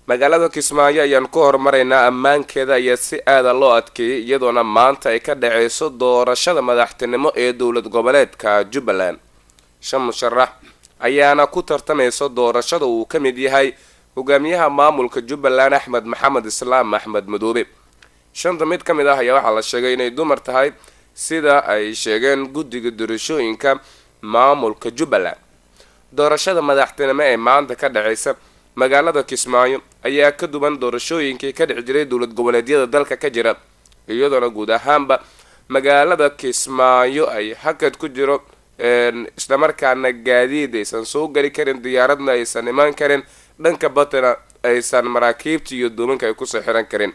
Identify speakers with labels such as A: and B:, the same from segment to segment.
A: magaalada kismaayo ayaan ku horumaraynaa ammaankeeda ayaa si aada loo adkeeyay iyadoona maanta ay ka dhaceyso doorashada madaxtinimo ee dowlad goboleedka jubbaland shan musharax ayaana ku tartamaysa doorashada uu ka mid yahay hogaamiyaha maamulka jubbaland axmed maxamed islaam axmed madoobe shanta mid ka mid ah ayaa waxaa la sheegay inay dumar tahay sida ay sheegeen guddiga doorashooyinka maamulka jubbaland doorashada madaxtinimo ee maanta ka dhaceysa magaalada kismaayo ayaa ka duwan doorashooyinkii ka dhici jiray dowlad goboleedyada dalka ka jira iyadoona guud ahaanba magaalada kismaayo ay hakad ku jiro islamarkaana gaadiid aysan soo geli karin diyaaradna aysan imaan karin dhanka batana aysan maraakiibta iyo doominka ay kusoo xiran karin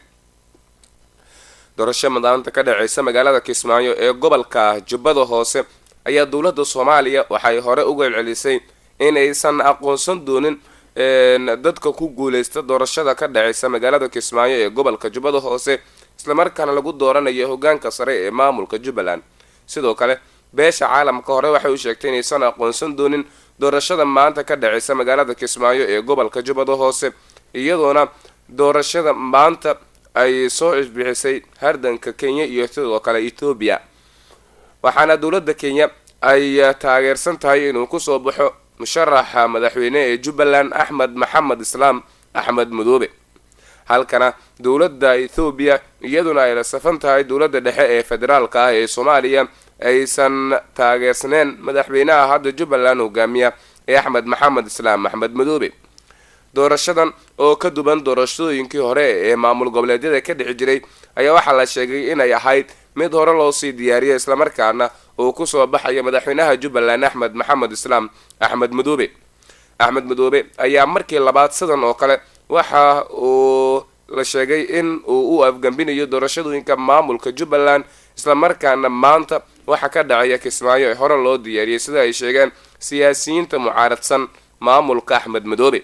A: doorasho madaanta ka dhaceysa magaalada kismaayo ee gobolka jubbada hoose ayaa dowladda soomaaliya waxay hore uga celcelisay inaysan aqoonsan doonin dadka ku guuleysta doorashada ka dhaceysa magaalada kismaayo ee gobolka jubbada hoose islamarkaana lagu dooranayo hogaanka sare ee maamulka jubbaland sidoo kale beesha caalamka hore waxay u sheegtay inaysan aqoonsan doonin doorashada maanta ka dhaceysa magaalada kismaayo ee gobolka jubbada hoose iyadoona doorashada maanta ay soo cisbixisay hardanka kenya iyo sidoo kale ethoobiya waxaana dowladda kenya ay taageersan tahay inuu kusoo baxo musharaxa madaxweyne ee jubbaland axmed maxamed islaam axmed madoobe halkana dowladda ethoobiya iyaduna ay la safan tahay dowladda dhexe ee federaalka ah ee soomaaliya aysan taageersaneen madaxweynaha hadda jubbaland hogaamiya ee axmed maxamed islaam axmed madoobe doorashadan oo ka duwan doorashooyinkii hore ee maamul goboleedyada ka dhici jiray ayaa waxaa la sheegay inay ahayd mid hore loosii diyaariyay islamarkaana uu kusoo baxaya madaxweynaha jubbaland axmed maxamed islaam axmed madoobe axmed madoobe ayaa markii labaad sidan oo kale waxa uu la sheegay in uu u afgambinayo doorashadooyinka maamulka jubbaland islamarkaana maanta waxa ka dhacaya kismaayo ee hore loo diyaariyay sida ay sheegeen siyaasiyiinta mucaaradsan maamulka axmed madoobe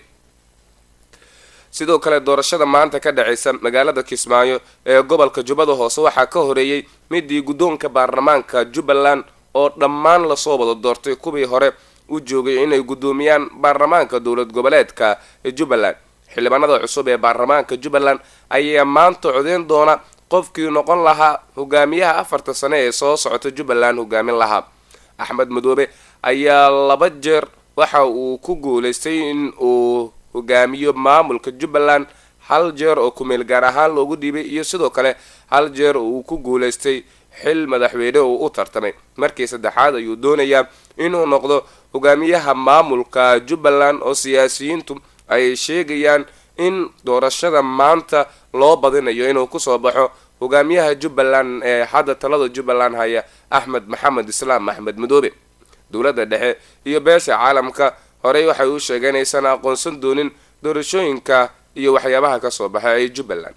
A: sidoo kale doorashada maanta ka dhaceysa magaalada kismaayo ee gobolka jubbada hoose waxaa ka horeeyey midii guddoonka baarlamaanka jubbaland oo dhammaan lasoo wada doortay kuwii hore u joogay inay guddoomiyaan baarlamaanka dowlad goboleedka jubbaland xildhibaanada cusub ee baarlamaanka jubbaland ayaa maanta codeyn doona qofkii noqon lahaa hogaamiyaha afarta sane ee soo socota jubbaland hogaamin lahaa axmed madoobe ayaa laba jeer waxa uu ku guuleystay in uu hogaamiyo maamulka jubbaland hal jeer oo kumeel gaar ahaan loogu dhiibay iyo sidoo kale hal jeer oo uu ku guuleystay xil madaxweyne uu u tartamay markii saddexaad ayuu doonayaa inuu noqdo hogaamiyaha maamulka jubbaland oo siyaasiyiintu ay sheegayaan in doorashada maanta loo badinayo inuu kusoo baxo hogaamiyaha jubbaland ee hadda talada jubbaland haya axmed maxamed islaam axmed madoobe dowladda dhexe iyo beesha caalamka horey waxay u sheegeen aysan aqoonsan doonin doorashooyinka iyo waxyaabaha kasoo baxay ee jubbaland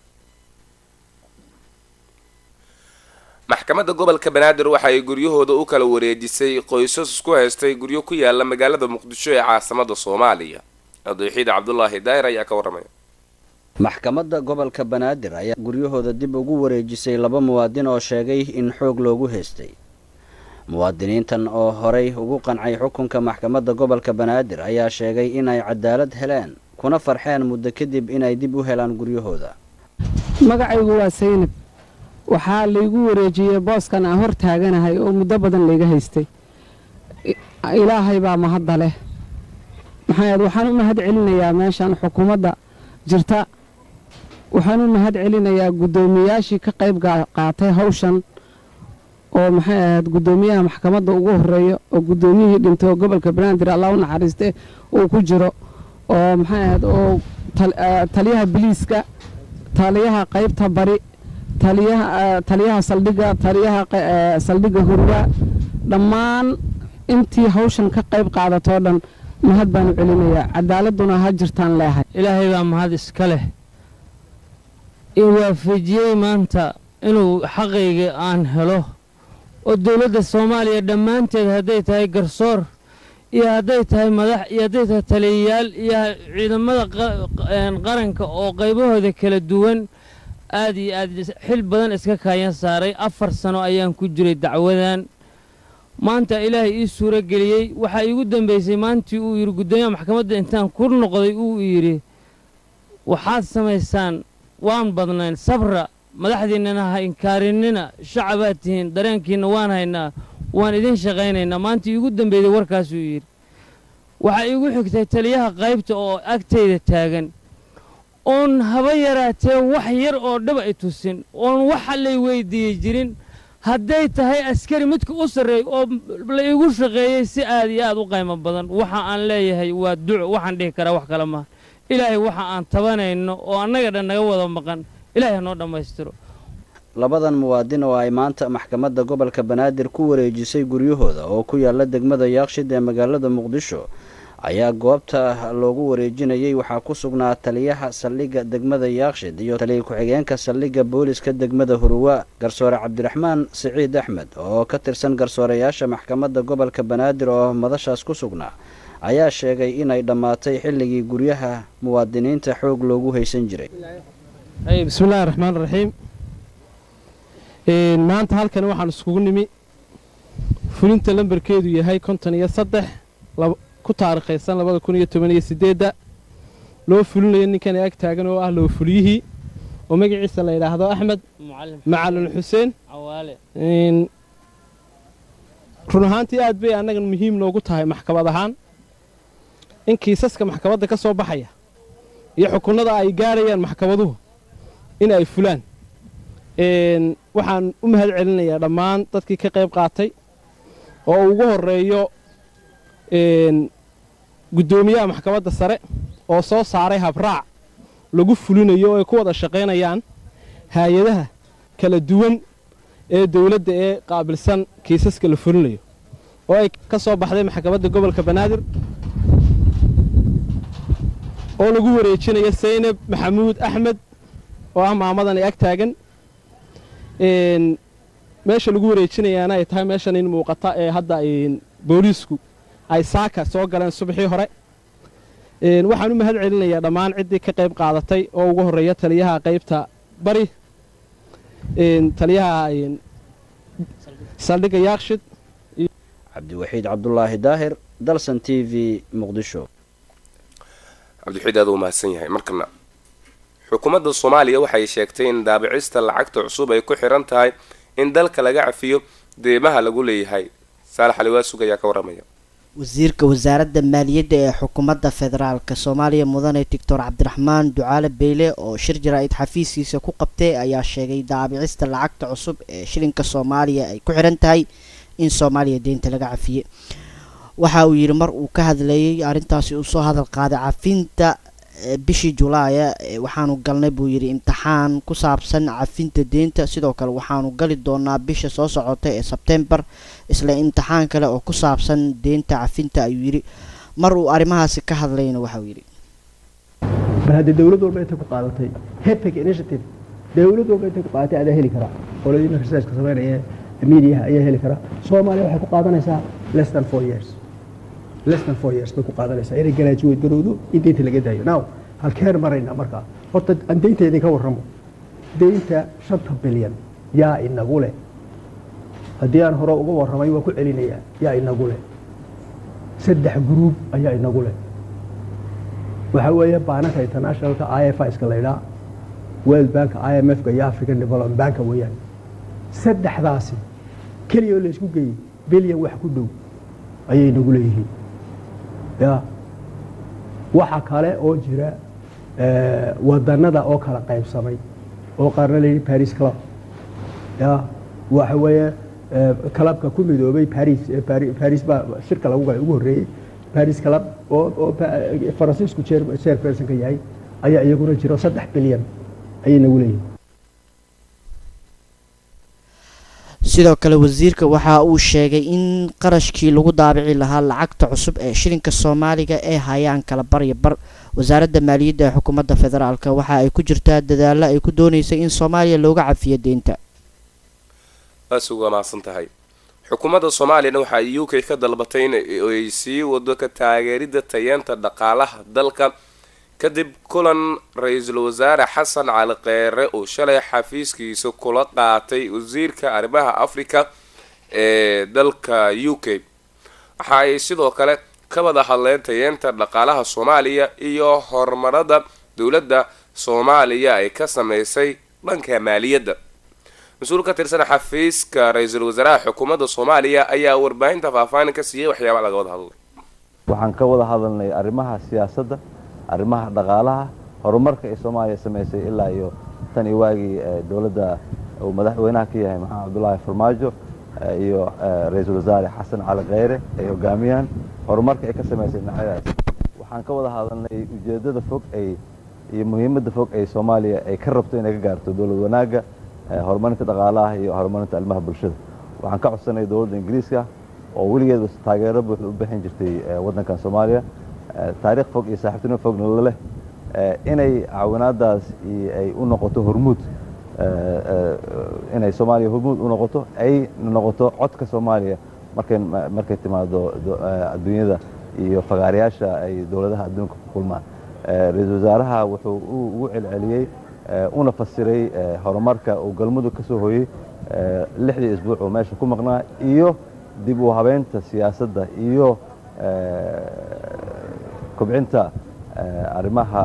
A: maxkamadda gobolka banaadir waxa ay guryahooda u kala wareejisay qoysas isku haystay guryo ku yaala magaalada muqdisho ee caasimada soomaaliya adeexiid cabdulaahi daahir ayaa ka waramaya
B: maxkamadda gobolka banaadir ayaa guryahooda dib ugu wareejisay laba muwaadin oo sheegay in xoog loogu haystay muwaadiniintan oo horay ugu qancay xukunka maxkamadda gobolka banaadir ayaa sheegay inay cadaalad heleen kuna farxeen muddo kadib inay dib u helaan guryahooda
C: magacaygu waa saynab waxaa laygu wareejiyey booskan aan hor taaganahay oo muddo badan layga haystay ilaahay baa mahadda leh maxaa waxaan u mahad celinayaa meeshan xukuumadda jirta waxaan u mahad celinayaa guddoomiyayaashii ka qayb qaatay hawshan oo maxay ahayd guddoomiyaha maxkamadda ugu horeeya oo guddoomiyihii dhintay oo gobolka banaadir allah u naxariiste uu ku jiro oo maxay ahayd oo taliyaha biliiska taliyaha qaybta bari taliyaha saldhigga taliyaha saldhigga hurwa dhammaan intii hawshan ka qayb qaadatoo dhan mahad baanu celinayaa cadaaladuna ha jirtaan leehay
D: ilaahay baa mahad iska leh in waafajiyey maanta inuu xaqayga aan helo oo dowladda soomaaliya dhammaanteed hadday tahay garsoor iyo hadday tahay madax iyo hadday tahay taliyayaal iyo ciidamada qaranka oo qaybahooda kala duwan aad iyo aad xil badan iska kaayan saaray afar sano ayaan ku jiray dacwadan maanta ilaahay ii suuro geliyey waxaa iigu dambaysay maantii uu yidhi guddoomiyaha maxkamadda intaan ku noqday uu yidhi waxaad samaysaan waan badnayn sabra madaxdiinnana ha inkaarinina shacabaad tihiin dareenkiinna waan haynaa waan idin shaqaynaynaa maanta iigu dambeeyey warkaasuu yidhi waxaa iigu xigtay taliyaha qaybta oo agtayda taagan oon haba yaraatee wax yar oo dhaba i tusin oon waxa lay weyddiiyey jirin hadday tahay askari midka u sarreey oo la iigu shaqeeyey si aad iyo aad u qaymo badan waxa aan leeyahay waa duco waxaan dhihi karaa wax kale maaha ilaahay waxa aan tabanayno oo annaga dhan naga wada maqan ilaahay hanoo dhammaystiro
B: labadan muwaadin oo ay maanta maxkamadda gobolka banaadir ku wareejisay guryahooda oo ku yaala degmada yaaqshid ee magaalada muqdisho ayaa goobta loogu wareejinayay waxaa ku sugnaa taliyaha saldhigga degmada yaaqshid iyo taliya ku-xigeenka saldhigga booliska degmada huruwa garsoore cabdiraxmaan siciid axmed oo ka tirsan garsooreyaasha maxkamadda gobolka banaadir oo madashaas ku sugnaa ayaa sheegay inay dhammaatay xilligii guryaha muwaadiniinta xoog loogu haysan jiray
E: bismillahi raxmaan raxiim maanta halkan waxaan iskugu nimi fulinta lambarkeedu yahay konton iyo saddex ku taarikhaysan labada kun iyo toban iyo sideedda loo fulinayo ninkan ag taagan oo ah loo fuliyihii oo magaciisa la yidhaahdo axmed macalin xuseen run ahaantii aad bay annagan muhiim noogu tahay maxkamad ahaan in kiisaska maxkamadda ka soo baxaya iyo xukunnada ay gaarayaan maxkamaduhu in ay fulaan waxaan u mahad celinayaa dhammaan dadkii ka qayb qaatay oo ugu horreeyo guddoomiyaha maxkamadda sare oo soo saaray habraac lagu fulinayo oo ay ku wada shaqaynayaan hay-adaha kala duwan ee dawladda ee qaabilsan kiisaska la fulinayo oo ay ka soo baxday maxkamadda gobolka banaadir oo lagu wareejinayo saynab maxamuud axmed oo ah maamadan ay ag taagan meesha lagu wareejinayaana ay tahay meeshan in muuqata ee hadda booliisku ay saaka soo galeen subaxii hore waxaan u mahad celinayaa dhammaan ciddii ka qayb qaadatay oo ugu horreeya taliyaha qaybta bari taliyaha saldhigga yaakshid
B: cabdiwaxiid cabdulaahi daahir dalsan t v muqdisho
A: cabdiwaxiid aad u mahadsan yahay markana xukuumadda soomaaliya waxay sheegtay in daabicista lacagta cusub ay ku xiran tahay in dalka laga cafiyo deemaha lagu leeyahay saalax aliwaasug ayaa ka waramaya
F: wasiirka wasaaradda maaliyadda ee xukuumadda federaalk soomaaliya mudane doctor cabdiraxmaan ducaale beyle oo shir jaraa'id xafiiskiisa ku qabtay ayaa sheegay daabicista lacagta cusub ee shilinka soomaaliya ay ku xiran tahay in soomaaliya deynta laga cafiye waxa uu yidhi mar uu ka hadlayay arrintaasi uu soo hadal qaaday cafinta bishii julaaya waxaanu galnay buu yidhi imtixaan ku saabsan cafinta deynta sidoo kale waxaanu gali doonaa bisha soo socota ee sebtembar isla imtixaan kale oo ku saabsan deynta cafinta ayuu yidhi mar uu arrimahaasi ka hadlayna waxauu yidhi
G: bal haddii dowlad walba intay ku qaadatay hepic initiative dowlad walba intay ku qaadatay adaa heli karaa qoladiina researchka sameynaya mediaha ayaa heli karaa soomaaliya waxay ku qaadanaysaa less than four years less than four years bay ku qaadanaysaa inay garaajuweed garowdo in deynta laga daayo now halkeen maraynaa markaa horta aan deynta idinka warramo deynta shanta bilyan yaa inagu leh haddii aan hore uga warramay waa ku celinayaa yaa inagu leh saddex gruub ayaa inagu leh waxaa weeye baananka internationalka i f iska laydhaa world banka i m f-ka iyo african development banka weeyaan saddexdaasi keliya oo laysku geeyey bilyan wax ku dhow ayay inagu leeyihiin ya waxa kale oo jira wadanada oo kala qaybsamay oo qaarna layidhi paris club ya waxa weeye clubka ku midoobay paris paris baa shirka lagu galay ugu horreeyey paris club oo oo faransiisku chairpersonka yahay ayaa iyaguna jiro saddex bilyan ayay nagu leeyihiin
F: sidoo kale wasiirka waxa uu sheegay in qarashkii lagu daabici lahaa lacagta cusub ee shilinka soomaaliga ee hayaan kala barya bar wasaaradda maaliyadda ee xukuumadda federaalk waxa ay ku jirtaa dadaalo ay ku dooneysay in soomaaliya looga cafiyo deynta
A: aas uga mahadsan tahay xukuumadda soomaaliyana waxa ay u k ka dalbatay in ay sii wado ka taageeridda tayeenta dhaqaalaha dalka kadib kulan ra-iisul wasaare xasan cali keere uu shalay xafiiskiisa kula qaatay wasiirka arrimaha africa ee dalka u k waxa ay sidoo kale ka wada hadleen tayeenta dhaqaalaha soomaaliya iyo horumarada dowladda soomaaliya ay ka sameysay dhanka maaliyadda mas-uul ka tirsan xafiiska ra-iisul wasaaraha xukuumadda soomaaliya ayaa warbaahinta faahfaahin ka siiyey waxyaaba laga wada hadlay
H: waxaan ka wada hadalnay arrimaha siyaasadda arrimaha dhaqaalaha horumarka ay soomaaliya samaysay ilaa iyo tan iyo waagii dowladda uu madaxweynaha ka yahay maxamed cabdulaahi farmaajo iyo ra-iisul wasaare xasan cali kheyre ay hogaamiyaan horumarka ay ka samaysay dhinacyadaas waxaan ka wada hadalnay ujeeddada fog ay iyo muhiimadda fog ay soomaaliya ay ka rabto inay ka gaarto dowlad wanaagga horumarinta dhaqaalaha iyo horumarinta arrimaha bulshada waxaan ka codsanay dowladda ingiriiska oo weligeed taageero buuxda u bixin jirtay waddankan soomaaliya taariikh fog iyo saaxiibtinimo fogna la leh inay caawinaadaas ay u noqoto hormuud inay soomaaliya hormuud u noqoto ay noqoto codka soomaaliya markay markay timaado adduunyada iyo fagaarayaasha ay dowladaha adduunka ku kulmaan ra-iisul wasaaraha wuxuu ugu celceliyey una fasiray horumarka uu galmudug ka soo hooyey lixdii isbuuc oo meesha ku maqnaa iyo dib u habeynta siyaasadda iyo kobcinta arrimaha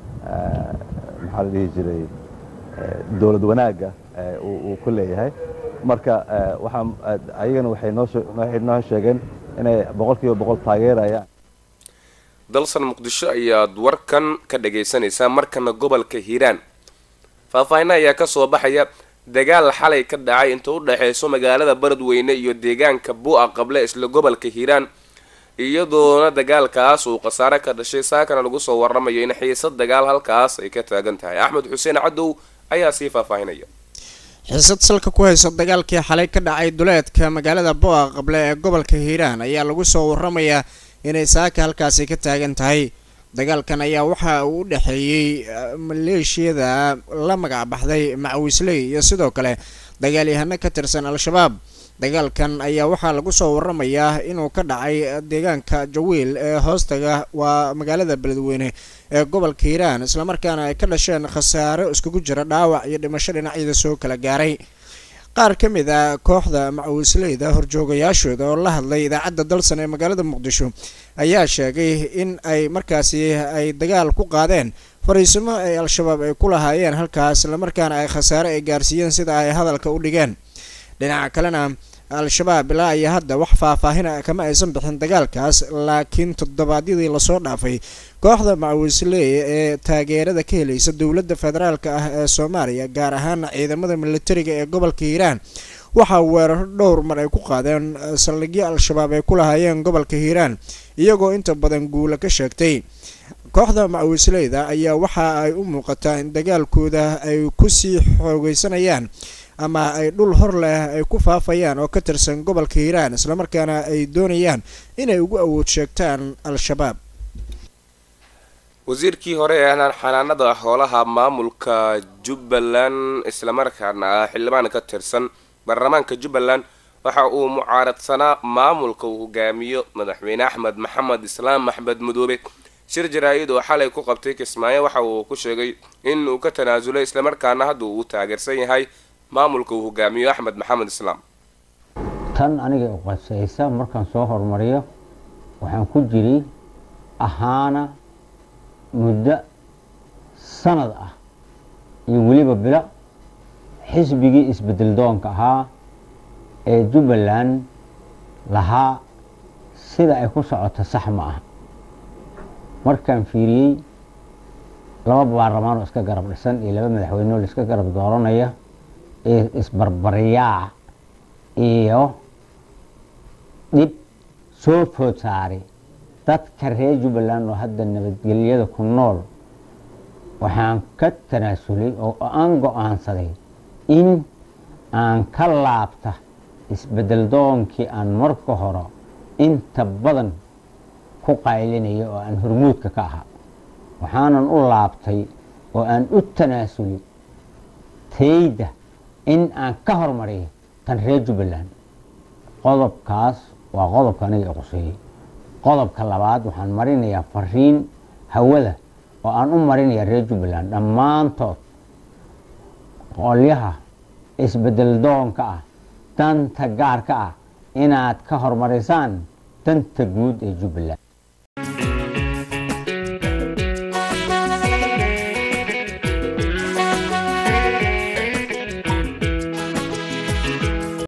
H: maxaa la dhihi jiray dowlad wanaagga uu ku leeyahay marka waxaa ayagana waxay noowaxay noo sheegeen inay boqol kiiba boqol taageerayaan
A: dalsan muqdisho ayaad warkan ka dhagaysanaysaa markana gobolka hiiraan faahfaahinna ayaa kasoo baxaya dagaal xalay ka dhacay inta u dhexeyso magaalada baradweyne iyo deegaanka bu-a qable isla gobolka hiiraan iyadoona dagaalkaas uu khasaare ka dhashay saakana lagu soo waramayo in xiisad dagaal halkaas ay ka taagan tahay axmed xuseen cadow ayaa sii faahfaahinaya
I: xiisad salka ku haysa dagaalkii xalay ka dhacay duleedka magaalada bo-a qable ee gobolka hiiraan ayaa lagu soo waramayaa inay saaka halkaasi ka taagan tahay dagaalkan ayaa waxa uu u dhexeeyey maleeshiyada la magac baxday macawisley iyo sidoo kale dagaalyahano ka tirsan al-shabaab dagaalkan ayaa waxaa lagu soo waramayaa inuu ka dhacay deegaanka jawiil ee hoostaga waa magaalada beledweyne ee gobolka hiiraan islamarkaana ay ka dhasheen khasaaro iskugu jira dhaawac iyo dhimasho dhinacyada soo kala gaaray qaar ka mid a kooxda macawisleyda horjoogayaashooda oo la hadlay idaacadda dalsan ee magaalada muqdisho ayaa sheegay in ay markaasi ay dagaal ku qaadeen fariisimo ay al-shabaab ay ku lahaayeen halkaas islamarkaana ay khasaare ay gaarsiiyeen sida ay hadalka u dhigeen dhinaca kalena al-shabaab ilaa iyo hadda wax faahfaahina kama aysan bixin dagaalkaas laakiin toddobaadyadii lasoo dhaafay kooxda macawisley ee taageerada ka helaysa dowladda federaalk ah ee soomaaliya gaar ahaan ciidamada militariga ee gobolka hiiraan waxaa weeraro dhowr mar ay ku qaadeen saldhigyo al-shabaab ay ku lahaayeen gobolka hiiraan iyagoo inta badan guula ka sheegtay kooxda macawisleyda ayaa waxa ay u muuqataa in dagaalkooda ay kusii xoogeysanayaan ama ay dhul hor leh ay ku faafayaan oo ka tirsan gobolka hiiraan islamarkaana ay doonayaan inay ugu awood sheegtaan al-shabaab
A: wasiirkii hore ee xanaanada xoolaha maamulka jubbaland islamarkaana ah xildhibaan ka tirsan baarlamaanka jubbaland waxa uu mucaaradsanaa maamulka uu hogaamiyo madaxweyne axmed maxamed islaam axmed madoobe shir jaraa-id oo xalay ku qabtay kismaayo waxa uu ku sheegay in uu ka tanaasulay islamarkaana hadda uu taageersan yahay maamulka uu hogaamiyo axmed maxamed islaam
J: tan aniga u qasaysa markaan soo horumariyo waxaan ku jiray ahaana muddo sanad ah iyo weliba bilo xisbigii isbedel doonka ahaa ee jubbaland lahaa sida ay ku socoto sax ma ah markaan fiiriyey laba baarlamaan oo iska garab dhisan iyo laba madaxweyneo la iska garab dooranaya ee isbarbaryaa iyo dhib soo food saaray dadka reer jubbaland oo hadda nabadgelyada ku nool waxaan ka tanaasulay oo aan go-aansaday in aan ka laabta isbedel doonkii aan marka hore inta badan ku qaylinaya oo aan hormuudka ka ahaa waxaanan u laabtay oo aan u tanaasulay tayda in aan ka hormariyo tan reer jubbaland qodobkaas waa qodobka aniga i quseeyey qodobka labaad waxaan marinayaa fariin hawada oo aan u marinayaa reer jubbaland dhammaantood qolyaha isbedel doonka ah danta gaarka ah inaad ka hormarisaan danta guud ee jubbaland